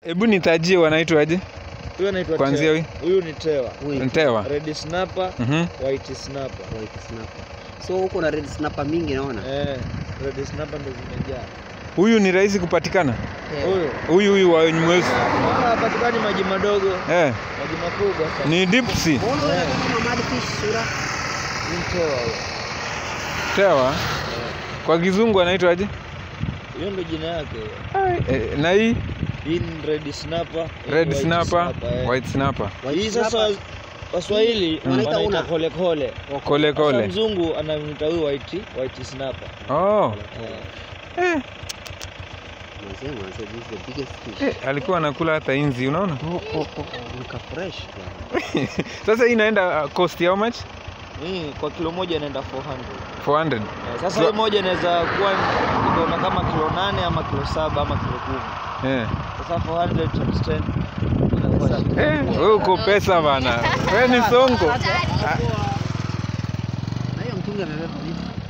Hebu nitajie wanaitwaje? Huyu anaitwa Kwanzia Tewa. huyu? Huyu ni Tewa. Huyu Ntewa. Red snapper, Mhm. white snapper. white snapper. So huko na red snapper mingi naona. Eh, red snapper ndo zimejaa. Huyu ni rahisi kupatikana. Huyu. Huyu huyu wa mweusi. Hapa hapatikani maji madogo, Eh, maji makubwa sana. ni deep sea. Mbona unaona kama mad fish sura? Ni Tewa huyo. Tewa. Kwa kizungu anaitwaje? Hiyo ndo jina yake. Ai, eh, na hii Hii ni red snapper, hii red white snapper, eh. white snapper. White Hii sasa snapper. Waswahili Mm. wanaita Una. kole kole. Kole Sasa kole. mzungu anamwita huyu white white snapper. Oh. Eh. Eh, Nasema sasa this is the biggest fish. eh, alikuwa anakula hata inzi, unaona? Oh, oh, oh, nika fresh bwana. Sasa hii inaenda uh, cost how much? Hii kwa kilo moja inaenda 400. 400. Eh, Sasa Kilo- hii moja inaweza kuwa ikaona kama kilo nane ama kilo saba ama kilo kumi. Eh. Sasa 400 times 10 inakuwa shilingi. Eh, wewe uko pesa bana. Wewe ni songo. Na hiyo mtungi amebeba vipi?